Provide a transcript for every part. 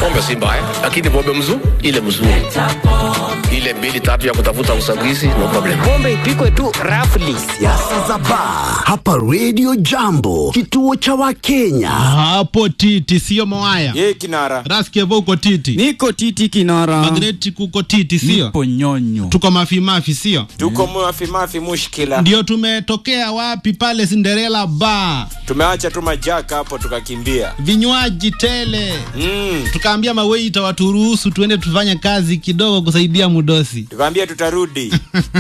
pombe si mbaya lakini pombe mzuri ile mzuri ile mbili tatu ya kutafuta usagizi no problem pombe ipikwe tu rafli Siasa za baa hapa Radio Jambo, kituo cha Wakenya. hapo titi sio mwaya ye kinara raskevo uko titi niko titi kinara magreti kuko titi sio nipo nyonyo tuko mafimafi sio tuko mafimafi mushkila ndio tumetokea wapi pale Cinderella bar tumeacha tu majaka hapo tukakimbia vinywaji tele mm. tukaambia maweita waturuhusu tuende tufanye kazi kidogo kusaidia mudosi tukaambia tutarudi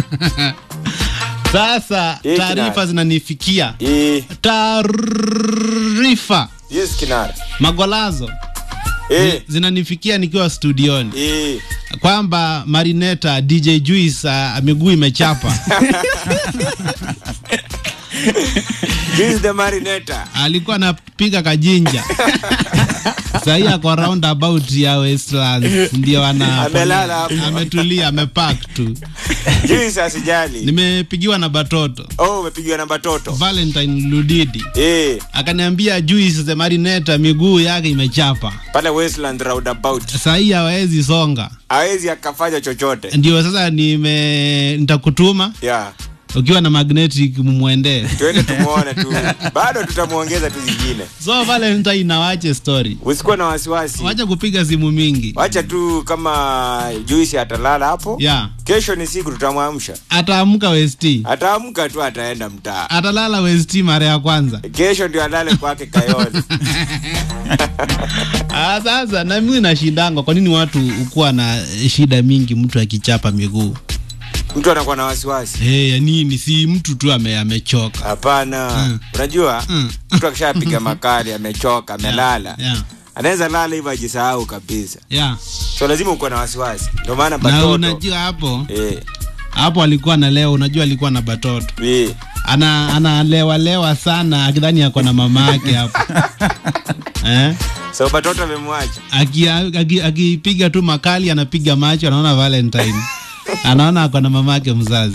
sasa Eh, taarifa kinara. zinanifikia e, taarifa yes kinara magolazo e, zinanifikia nikiwa studioni e. kwamba marineta dj juice uh, miguu imechapa This is the marinator alikuwa anapiga kajinja sahii ako roundabout ya westlands ndio ana Amelala hapo. ametulia amepak tu Juice asijali nimepigiwa na batoto oh umepigiwa namba toto valentine ludidi e, akaniambia juice the marineta miguu yake imechapa pale westland roundabout sahii hawezi songa hawezi akafanya chochote ndio sasa nime nitakutuma yeah. ukiwa na magnetic mumwendee tuende tumuone tu bado tutamuongeza tu zingine so valentine nawache story usikuwa na wasiwasi wacha kupiga simu mingi wacha tu kama juisi atalala hapo ya kesho ni siku tutamwamsha ataamka west ataamka tu ataenda mtaa atalala west mara ya kwanza kesho ndio alale kwake kayoni Ah, sasa na mimi nashindangwa kwa nini watu ukuwa na shida mingi mtu akichapa miguu mtu anakuwa na wasiwasi hey, ya nini si mtu tu ame, amechoka hapana unajua Mm. mtu akishapiga makali amechoka amelala yeah. anaweza lala hivyo ajisahau kabisa Yeah. so lazima ukuwa na wasiwasi ndio maana na batoto unajua hapo eh, hapo alikuwa na leo unajua alikuwa na batoto eh. ana analewalewa sana akidhani ako na mama yake hapo eh? so batoto amemwacha akipiga aki, akipiga tu makali anapiga macho anaona valentine anaona ako na mama yake mzazi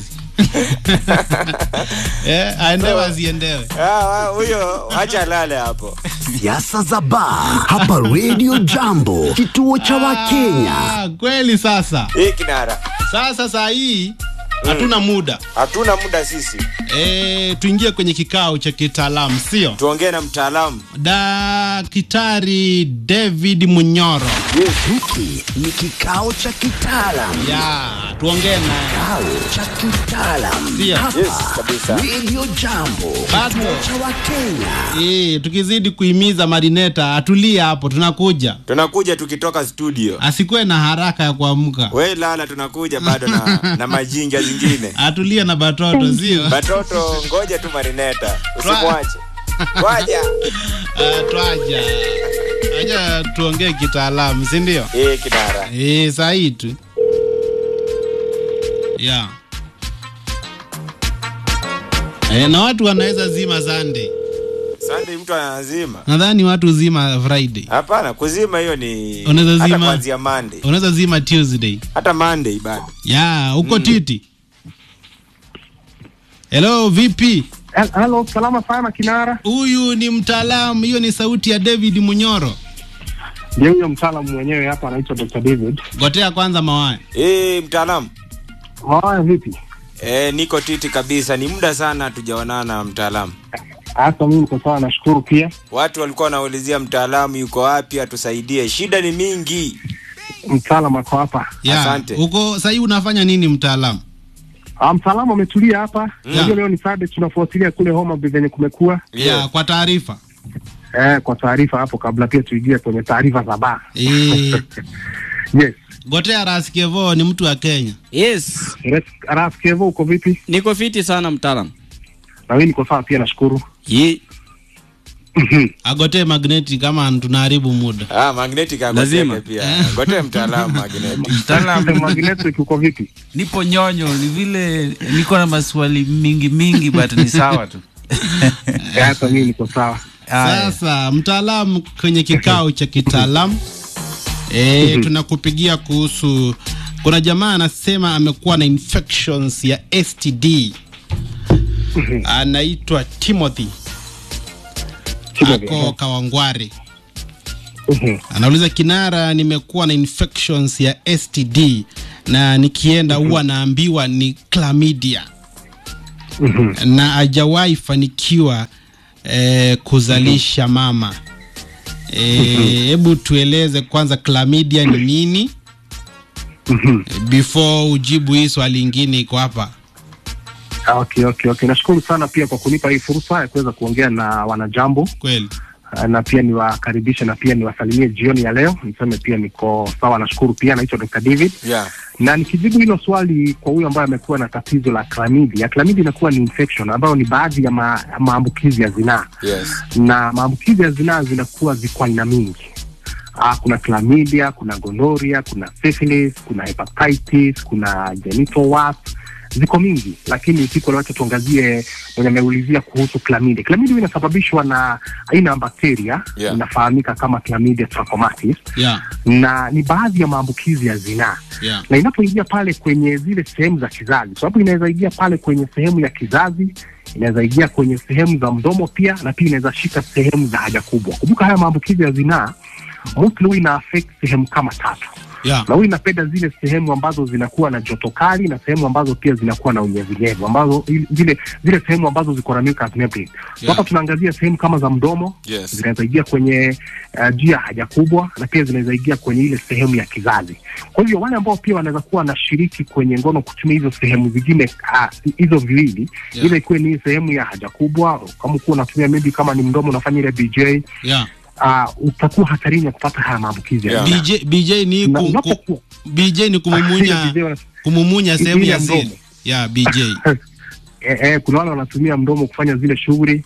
eh, aendewe asiendewe Ah, wa- huyo wacha alale hapo Siasa za baa hapa Radio Jambo, kituo cha Wakenya. Ah, kweli sasa hii kinara sasa saa hii hatuna muda hatuna muda sisi e, tuingie kwenye kikao cha kitaalamu sio tuongee na mtaalamu daktari david munyoro Hiki ni kikao cha kitaalam, ya tuongee naye kikao cha kitaalam Sio. hapa yes kabisa Radio Jambo, Bado. kituo cha Wakenya. e, tukizidi kuhimiza marineta atulie hapo tunakuja tunakuja tukitoka studio asikuwe na haraka ya kuamka we lala tunakuja bado na, na majinja zingine atulie na batoto sio batoto ngoja tu marineta usimwache waja Ah, twaja aja tuongee kitaalamu sindio hii kinara e, sahii tu ya e, na watu wanaweza zima Sunday. Sunday mtu anazima nadhani watu zima Friday, hapana kuzima hiyo ni Unaweza hata zima- kuanzia Monday unaweza zima Tuesday. hata Monday bado ya uko titi. Hello, vipi? Halo, salama sana Kinara. Huyu ni mtaalamu, hiyo ni sauti ya David Munyoro. Ndio huyo mtaalamu mwenyewe hapa anaitwa Dr. David. Gotea kwanza mawaya. eh mtaalamu Haya, vipi? eh niko titi kabisa ni muda sana hatujaonana mtaalamu Hata mimi niko sawa, nashukuru pia. watu walikuwa wanaulizia mtaalamu yuko wapi atusaidie shida ni mingi Mtaalamu ako hapa. Ya, Asante. uko sahii unafanya nini mtaalamu? Ah, mtaalamu ametulia hapa. Unajua Yeah. leo ni Saturday, tunafuatilia kule Homa Bay venye kumekuwa. Ya, kwa taarifa. Eh, kwa taarifa hapo kabla pia tuingie kwenye taarifa za baa. Eh, Yes. Gotea Raskevo ni mtu wa Kenya. yes Res- Ras Kevo uko vipi? niko fiti sana mtaalam Na mimi niko sawa pia nashukuru. Ye, Agotee magneti kama tunaharibu muda. ah magnetic Lazima. agoteke pia gote mtaalamu magnetic mtaalam Magnetic uko vipi? nipo nyonyo ni vile niko na maswali mingi mingi but ni sawa tu Eh, Hata mimi niko sawa. Aya. Sasa mtaalamu kwenye kikao cha kitaalamu e, tunakupigia kuhusu kuna jamaa anasema amekuwa na infections ya STD anaitwa Timothy Timothy, ako eh. Kawangware Mhm. Anauliza Kinara, nimekuwa na infections ya STD na nikienda huwa naambiwa ni chlamydia na hajawahi fanikiwa eh, kuzalisha mama. Eh, Hebu tueleze kwanza chlamydia ni nini before ujibu hii swali ingine iko hapa. Ah, Okay, okay, okay. Nashukuru sana pia kwa kunipa hii fursa ya kuweza kuongea na wanajambo Kweli Ah, na pia niwakaribishe na pia niwasalimie jioni ya leo. Niseme pia niko sawa, nashukuru pia. Naitwa Dr. David Yeah. na nikijibu hilo swali kwa huyo ambaye amekuwa na tatizo la chlamydia. Chlamydia inakuwa ni infection ambayo ni baadhi ya ma, maambukizi ya zinaa Yes. na maambukizi ya zinaa zinakuwa ziko aina mingi. Ah, kuna chlamydia, kuna gonorrhea, kuna syphilis, kuna hepatitis, kuna genital warp, ziko mingi, lakini siku leo acha tuangazie mwenye ameulizia kuhusu chlamydia. Chlamydia inasababishwa na aina ya bakteria Yeah. inafahamika kama chlamydia trachomatis yeah, na ni baadhi ya maambukizi ya zinaa yeah. na inapoingia pale kwenye zile sehemu za kizazi, sababu inaweza ingia pale kwenye sehemu ya kizazi, inaweza ingia kwenye sehemu za mdomo pia, na pia inaweza shika sehemu za haja kubwa. Kumbuka haya maambukizi ya zinaa mostly huwa ina affect sehemu kama tatu, Yeah. na huwa inapenda zile sehemu ambazo zinakuwa na joto kali na sehemu ambazo pia zinakuwa na unyevunyevu, ambazo ili- zile zile sehemu ambazo ziko na mucous membrane. So Yeah. Hapa tunaangazia sehemu kama za mdomo Yes. zinaweza ingia kwenye uh, njia ya haja kubwa na pia zinaweza ingia kwenye ile sehemu ya kizazi. Kwa hivyo wale ambao pia wanaweza kuwa wanashiriki kwenye ngono kutumia hizo sehemu zingine ah, hizo viwili Yeah. ile ikiwe ni sehemu ya haja kubwa, kama ukuwa unatumia maybe kama ni mdomo unafanya ile BJ Yeah. uh, utakuwa hatarini ya kupata haya maambukizi ya Yeah. zinaa. BJ, BJ ni Na ku, ku, unapokuwa BJ ni kumumunya Ile BJ wana- kumumunya sehemu ile ya mdomo. siri. Yeah, BJ. eh, eh, kuna wale wanatumia mdomo kufanya zile shughuli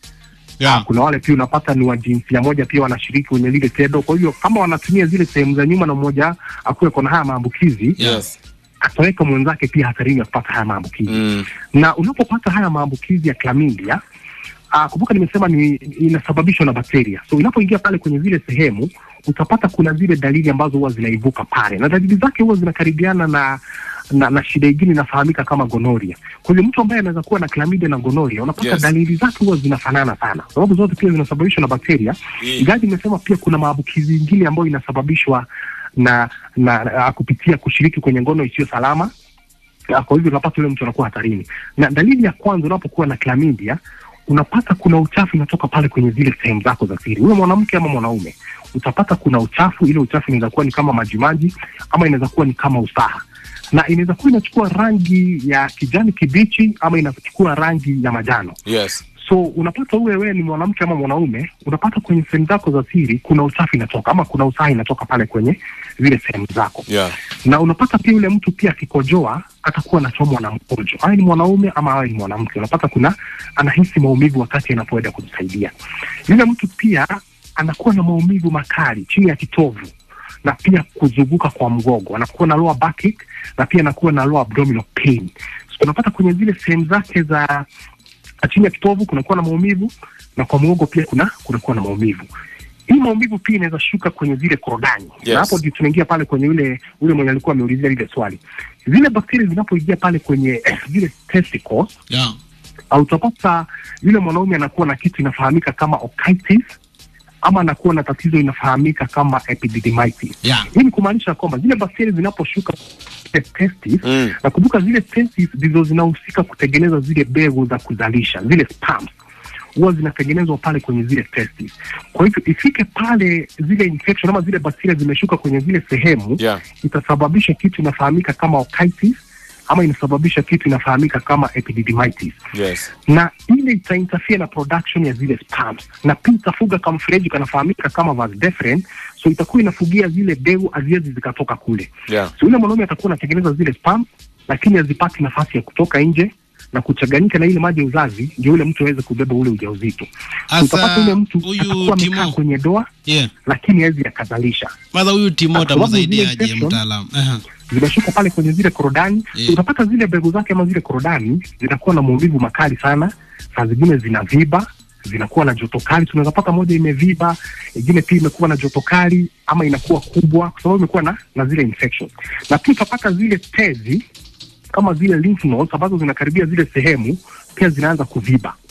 Yeah. kuna wale pia unapata ni wa jinsia moja pia wanashiriki kwenye lile tendo. Kwa hivyo kama wanatumia zile sehemu za nyuma na mmoja akuwe kona haya maambukizi Yes. ataweka mwenzake pia hatarini ya kupata haya maambukizi Mm. na unapopata haya maambukizi ya chlamydia uh, kumbuka nimesema ni inasababishwa na bakteria so inapoingia pale kwenye zile sehemu utapata kuna zile dalili ambazo huwa zinaibuka pale na dalili zake huwa zinakaribiana na na, na shida ingine inafahamika kama gonoria. Kwa hivyo mtu ambaye anaweza kuwa na chlamydia na gonoria, unapata Yes. dalili zake huwa zinafanana sana, sababu zote pia zinasababishwa na bakteria. Mm. Ingawa imesema pia kuna maambukizi ingine ambayo inasababishwa na, na, na kupitia kushiriki kwenye ngono isiyo salama Ah, kwa hivyo unapata yule mtu anakuwa hatarini. Na dalili ya kwanza unapokuwa na chlamydia, unapata kuna uchafu unatoka pale kwenye zile sehemu zako za siri, huyo mwanamke ama mwanaume, utapata kuna uchafu. Ile uchafu inaweza kuwa ni kama majimaji ama inaweza kuwa ni kama usaha, na inaweza kuwa inachukua rangi ya kijani kibichi ama inachukua rangi ya majano. Yes. So unapata uwe wewe ni mwanamke ama mwanaume, unapata kwenye sehemu zako za siri kuna uchafu inatoka ama kuna usaha inatoka pale kwenye zile sehemu zako Yeah. na unapata pia yule mtu pia akikojoa atakuwa anachomwa na mkojo, awe ni mwanaume ama awe ni mwanamke. Unapata kuna anahisi maumivu wakati anapoenda kujisaidia. Yule mtu pia anakuwa na maumivu makali chini ya kitovu na pia kuzunguka kwa mgogo, anakuwa na lower backache na pia anakuwa na lower abdominal pain. So unapata kwenye zile sehemu zake za chini ya kitovu kunakuwa na maumivu na kwa mgongo pia kuna kunakuwa na maumivu. Hii maumivu pia inaweza shuka kwenye zile korodani Yes. na hapo ndio tunaingia pale kwenye yule ule mwenye alikuwa ameulizia lile swali. Zile bakteria zinapoingia pale kwenye eh, zile testicles Yeah. au utapata yule mwanaume anakuwa na kitu inafahamika kama otitis ama anakuwa na tatizo inafahamika kama epididymitis. Yeah. Hii ni kumaanisha kwamba zile bakteria zinaposhuka zile testis Mm. na kumbuka zile testis ndizo zinahusika kutengeneza zile mbegu za kuzalisha zile sperms huwa zinatengenezwa pale kwenye zile testis. Kwa hivyo ifike pale zile infection ama zile bakteria zimeshuka kwenye zile sehemu Yeah. itasababisha kitu inafahamika kama otitis ama inasababisha kitu inafahamika kama epididymitis Yes. na ile itainterfere na production ya zile sperms na pia itafuga kamfereji kanafahamika kama vas deferens, so itakuwa inafugia zile mbegu haziwezi zikatoka kule Yeah. so yule mwanaume atakuwa anatengeneza zile sperm lakini hazipati nafasi ya kutoka nje na kuchanganyika na ile maji ya uzazi ndio yule mtu aweze kubeba ule ujauzito. So utapata Asa yule mtu huyu atakuwa amekaa Timo. kwenye doa Yeah. lakini hawezi akazalisha Madha huyu Timo Kwa sababu zile utamsaidiaje infection- mtaalamu? Aha. zimeshuka pale kwenye zile korodani Yeah. so utapata zile mbegu zake ama zile korodani zinakuwa na maumivu makali sana, saa zingine zinaviba zinakuwa na joto kali. Tunaweza pata moja imeviba, ingine pia imekuwa na joto kali ama inakuwa kubwa, kwa sababu imekuwa na, na zile infection. Na pia utapata zile tezi kama zile lymph nodes ambazo zinakaribia zile sehemu pia zinaanza kuviba.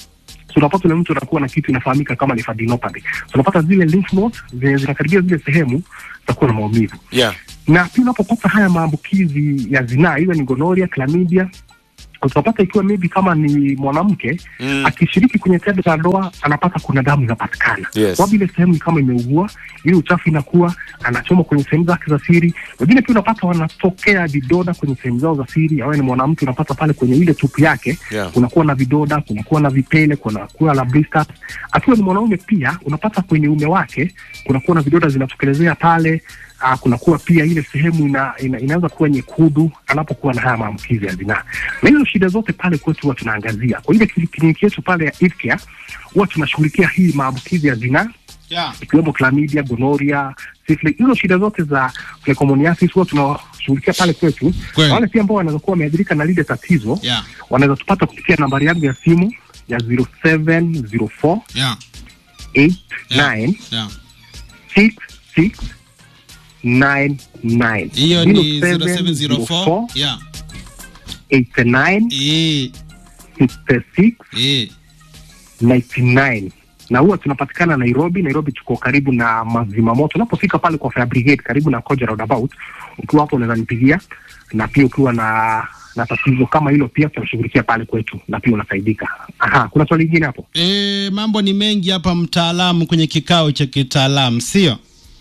so unapata ule mtu anakuwa na kitu inafahamika kama lymphadenopathy so unapata zile lymph nodes zenye zinakaribia zile sehemu zitakuwa na maumivu yeah. na pia unapopata haya maambukizi ya zinaa iwe ni gonoria chlamydia utapata ikiwa maybe kama ni mwanamke Mm. akishiriki kwenye tendo la ndoa anapata kuna damu inapatikana Yes. sababu ile sehemu ni kama imeugua ile uchafu inakuwa anachoma kwenye sehemu zake za siri wengine pia unapata wanatokea vidoda kwenye sehemu zao za siri awe ni mwanamke unapata pale kwenye ile tupu yake Yeah. kunakuwa na vidoda kunakuwa na vipele kunakuwa na blisters akiwa ni mwanaume pia unapata kwenye ume wake kunakuwa na vidoda zinatokelezea pale uh, kunakuwa pia ile sehemu ina, ina, inaweza kuwa nyekundu anapokuwa na haya maambukizi ya zinaa na hizo shida zote pale kwetu huwa tunaangazia kwa ile kli- kliniki yetu pale ya Ifcare huwa tunashughulikia hii maambukizi ya zinaa yeah. ikiwemo chlamydia, gonoria, syphilis. Hizo shida zote za trichomoniasis huwa tunashughulikia pale kwetu. Kweli. Wale pia ambao wanaweza kuwa wameathirika na lile tatizo Yeah. wanaweza tupata kupitia nambari yangu ya simu ya 0704 Yeah. 89 Yeah. 66 99 hiyo ni 0704 yeah. 89 Eh, 66 eh. 99 na huwa tunapatikana Nairobi. Nairobi tuko karibu na mazima moto. Unapofika pale kwa fire brigade karibu na Koja roundabout, ukiwa hapo unaweza nipigia, na pia ukiwa na na tatizo kama hilo pia tunashughulikia pale kwetu na pia unasaidika. Aha, kuna swali lingine hapo? E, mambo ni mengi hapa mtaalamu kwenye kikao cha kitaalamu sio?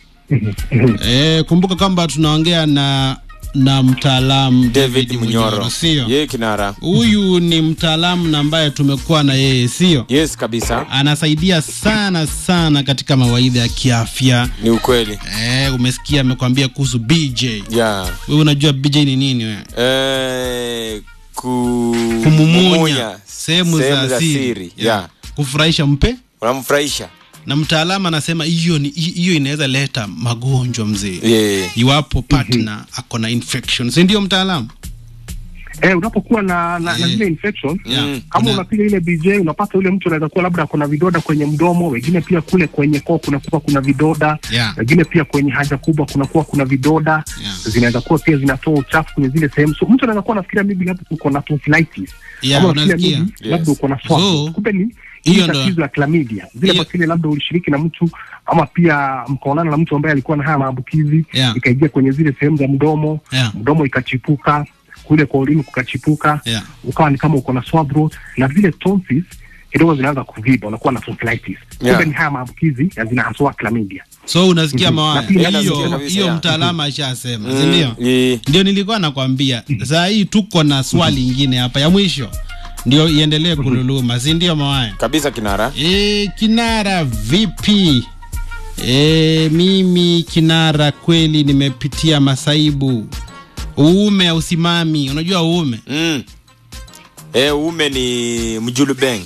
E, kumbuka kwamba tunaongea na na mtaalamu David Munyoro sio? yeye kinara Huyu ni mtaalamu na ambaye tumekuwa na yeye sio? yes kabisa Anasaidia sana sana katika mawaidha ya kiafya. ni ukweli E, umesikia amekwambia kuhusu BJ. yeah. Wewe unajua BJ ni nini wewe? eh, ku... Kumumunya sehemu za za siri. siri yeah. Kufurahisha mpe unamfurahisha na mtaalamu anasema hiyo ni hiyo inaweza leta magonjwa mzee yeah. iwapo partner ako na infection si ndio mtaalamu Eh, unapokuwa na na, na Eh. zile infection Yeah. Mm. kama Kuna- unapiga ile BJ unapata yule mtu anaweza kuwa labda kuna vidoda kwenye mdomo, wengine pia kule kwenye koo kunakuwa kuna vidoda Yeah. wengine pia kwenye haja kubwa kunakuwa kuna vidoda Yeah. zinaweza kuwa pia zinatoa uchafu kwenye zile sehemu, so mtu anaweza kuwa anafikiria maybe labda uko na tonsillitis Yeah, ama unafikiria unasikia? maybe Yes. labda uko na swab, So, kumbe ni hiyo hiyo ndo- tatizo la chlamydia, zile hiyo- bakteria labda ulishiriki na mtu ama pia mkaonana na mtu ambaye alikuwa na haya maambukizi Yeah. ikaingia kwenye zile sehemu za mdomo Yeah. mdomo ikachipuka kule kwa ulimi kukachipuka Yeah. ukawa ni kama uko na sore throat na zile tonsils kidogo zinaanza kuviba, unakuwa na tonsillitis. Yeah. Kumbe ni haya maambukizi ya zina haswa chlamydia. so unasikia Mhm. mawaya Na pia nasikia hiyo kabisa, hiyo yeah. mtaalamu ashasema si Mm, ndio yeah. ndio nilikuwa nakwambia saa hii tuko na swali ingine hapa ya mwisho ndio iendelee kululuma si ndio mawaya kabisa kinara E, Kinara vipi? E, mimi Kinara kweli nimepitia masaibu. Uume hausimami, unajua uume mm. eh, ume ni mjulubeng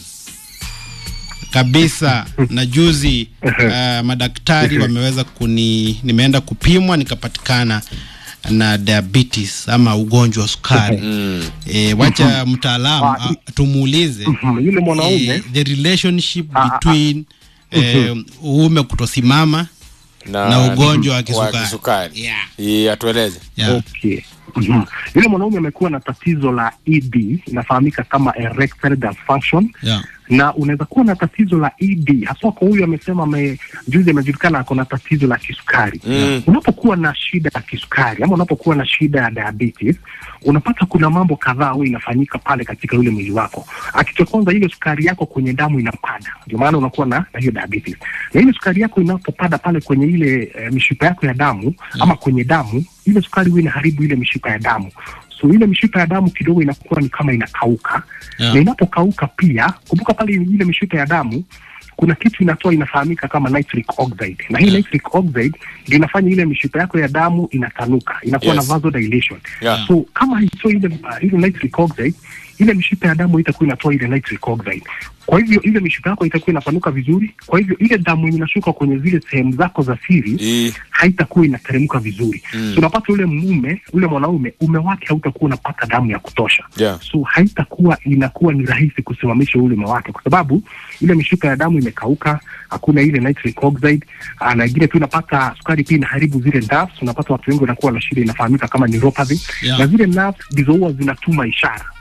kabisa. na juzi uh, madaktari wameweza kuni, nimeenda kupimwa nikapatikana na diabetes ama ugonjwa wa sukari. mm. E, wacha mtaalamu Ah, ah, tumuulize Mhm, Yule mwanaume eh, the relationship Ah, ah, ah. between eh, uume kutosimama na ugonjwa wa kisukari. kisukari. Yeah. Yeah, atueleze yeah. Okay. Mhm. Yule mwanaume amekuwa na tatizo la ED inafahamika kama erectile dysfunction Yeah. na unaweza kuwa na tatizo la ED haswa kwa huyu amesema ame, juzi amejulikana ako na tatizo la kisukari Mm. unapokuwa na shida ya kisukari ama unapokuwa na shida ya diabetes unapata kuna mambo kadhaa huwa inafanyika pale katika yule mwili wako kitu cha kwanza ile sukari yako kwenye damu inapanda ndio maana unakuwa na, na hiyo diabetes na ile sukari yako inapopanda pale kwenye ile e, mishipa yako ya damu ama kwenye damu ile sukari huwa inaharibu ile mishipa ya damu so ile mishipa ya damu kidogo inakuwa ni kama inakauka Yeah. na inapokauka pia kumbuka pale ile mishipa ya damu kuna kitu inatoa inafahamika kama nitric oxide na hii Yeah. nitric oxide ndio inafanya ile mishipa yako ya damu inatanuka inakuwa Yes. na vasodilation Yeah. so kama haitoi ile uh, ile nitric oxide ile mishipa ya damu itakuwa inatoa ile nitric oxide kwa hivyo ile mishipa yako itakuwa inapanuka vizuri kwa hivyo ile damu yenye inashuka kwenye zile sehemu zako za siri I- haitakuwa inateremka vizuri Mm. so unapata ule mume ule mwanaume ume wake hautakuwa unapata damu ya kutosha Yeah. so haitakuwa inakuwa ni rahisi kusimamisha ulume wake kwa sababu ile mishipa ya damu imekauka hakuna ile nitric oxide ah, na ingine pia unapata sukari pia inaharibu zile nerves unapata watu wengi wanakuwa na shida inafahamika kama neuropathy Yeah. na zile nerves ndizo huwa zinatuma ishara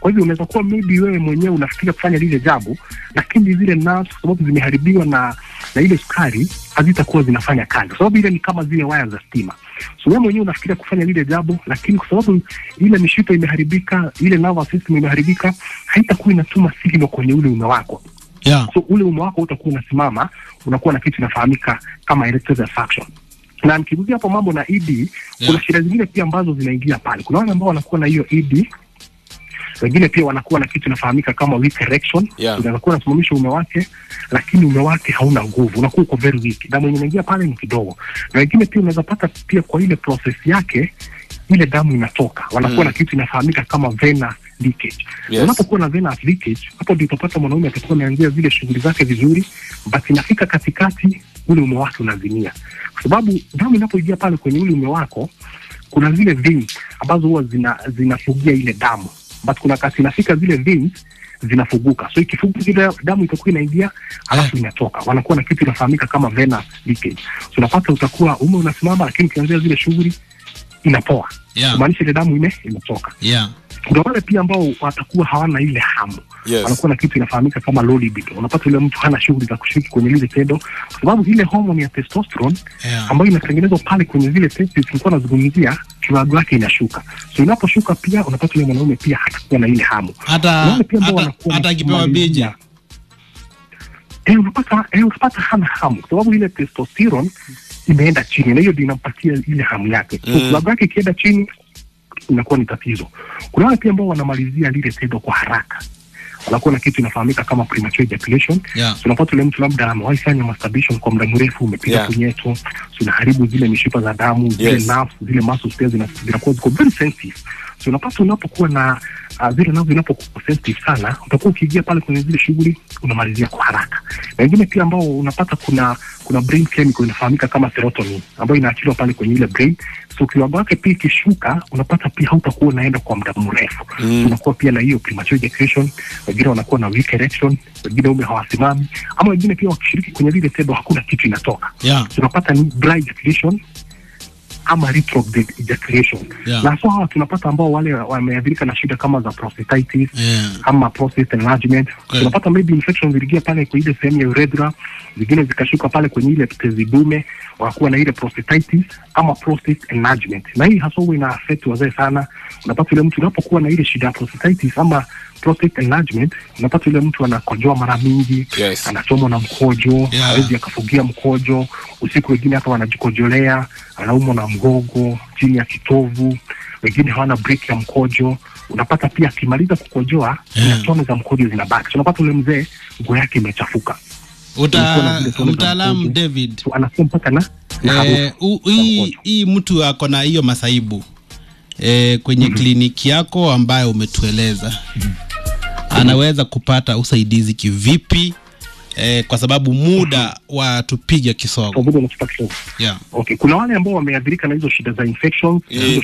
Kwa hivyo unaweza kuwa maybe wewe mwenyewe unafikiria kufanya lile jambo, lakini zile nerves kwa sababu zimeharibiwa na na ile sukari hazitakuwa zinafanya kazi, kwa sababu ile ni kama zile waya za stima. So wewe mwenyewe unafikiria kufanya lile jambo, lakini kwa sababu ile mishipa imeharibika, ile nervous system imeharibika, haitakuwa inatuma signal kwenye ule ume wako yeah. so ule ume wako utakuwa unasimama, unakuwa na kitu inafahamika kama erectile dysfunction. Na nikigusia hapo mambo na ED, kuna shida zingine pia ambazo zinaingia pale. Kuna wale ambao wanakuwa na hiyo ED, wengine pia wanakuwa na kitu inafahamika kama weak erection. Yeah. Unaweza kuwa unasimamisha ume wake, lakini ume wake hauna nguvu, unakuwa uko very weak, damu yenye inaingia pale ni kidogo. Na wengine pia unaweza pata pia kwa ile process yake ile damu inatoka, wanakuwa Mm. na kitu inafahamika kama venous leakage. Yes. Na unapokuwa na venous leakage, hapo ndio utapata mwanaume atakuwa ameanzia zile shughuli zake vizuri, but inafika katikati ule ume wake unazimia, kwa sababu damu inapoingia pale kwenye ule ume wako kuna zile veins ambazo huwa zina zinafugia ile damu, but kuna kasi inafika zile veins zinafuguka, so ikifuguka ile damu itakuwa inaingia alafu inatoka, wanakuwa na kitu inafahamika kama venous leakage. So unapata utakuwa ume unasimama, lakini ukianzia zile shughuli inapoa, Yeah. kumaanisha ile damu ime imetoka Yeah. kuna wale pia ambao watakuwa hawana ile hamu Yes. wanakuwa na kitu inafahamika kama low libido. Unapata yule mtu hana shughuli za kushiriki kwenye lile tendo, kwa sababu ile homoni ya testosterone Yeah. ambayo inatengenezwa pale kwenye zile testes nilikuwa nazungumzia, kiwango yake inashuka. So inaposhuka pia unapata yule mwanaume pia hatakuwa na ile hamu. hata Kuna wale pia ambao hata wanakuwa hata na akipewa kumalizia. biji Eh, unapata eh, unapata hana hamu kwa sababu ile testosterone imeenda chini, na hiyo ndio inampatia ile hamu yake. So Mm. kiwango yake ikienda chini inakuwa ni tatizo. Kuna wale pia ambao wanamalizia lile tendo kwa haraka, wanakuwa na kitu inafahamika kama premature ejaculation. yeah. So unapata yule mtu labda amewahi fanya masturbation kwa muda mrefu, umepiga Yeah. punyeto, so unaharibu zile mishipa za damu, zile Yes. nerves, zile muscles pia zina- zinakuwa ziko very sensitive. So unapata unapokuwa na uh, zile nerves zinapokuwa sensitive sana, utakuwa ukiingia pale kwenye zile shughuli unamalizia kwa haraka. Na wengine pia ambao unapata kuna kuna brain chemical inafahamika kama serotonin ambayo inaachiliwa pale kwenye ile brain. So kiwango yake pia ikishuka, unapata pia hautakuwa unaenda kwa muda mrefu Mm. unakuwa pia na hiyo premature ejaculation, wengine wanakuwa na weak erection, wengine ume hawasimami, ama wengine pia wakishiriki kwenye lile tendo hakuna kitu inatoka. Yeah. Tunapata ni dry ejaculation ama retrograde ejaculation Yeah. na so hawa tunapata ambao wale wameathirika na shida kama za prostatitis Yeah. ama prostate enlargement Okay. tunapata maybe infection ziliingia pale kwa ile sehemu ya urethra, zingine zikashuka pale kwenye ile tezi dume, wanakuwa na ile prostatitis ama prostate enlargement, na hii hasa huwa ina affect wazee sana. Unapata yule mtu unapokuwa na ile shida ya prostatitis ama prostate enlargement, unapata yule mtu anakojoa mara mingi Yes. anachomwa na mkojo Yeah. hawezi akafugia mkojo usiku, wengine hata wanajikojolea, anaumwa na mgongo chini ya kitovu, wengine hawana break ya mkojo. Unapata pia akimaliza kukojoa Yeah. yeah. tone za mkojo zinabaki, so unapata ule mzee nguo yake imechafuka, Ulikuwa na Uta, zile tone za mtaalamu mkojo. David so anasikia mpaka na na eh, harufu u- ya hii mkojo. hii mtu ako na hiyo masaibu eh, kwenye kliniki yako ambayo umetueleza anaweza kupata usaidizi kivipi eh, kwa sababu muda wa tupige Kwa kisogo vile unachukua kisogo. yeah. Okay, kuna wale ambao wameathirika na hizo shida za infections Yeah. hizo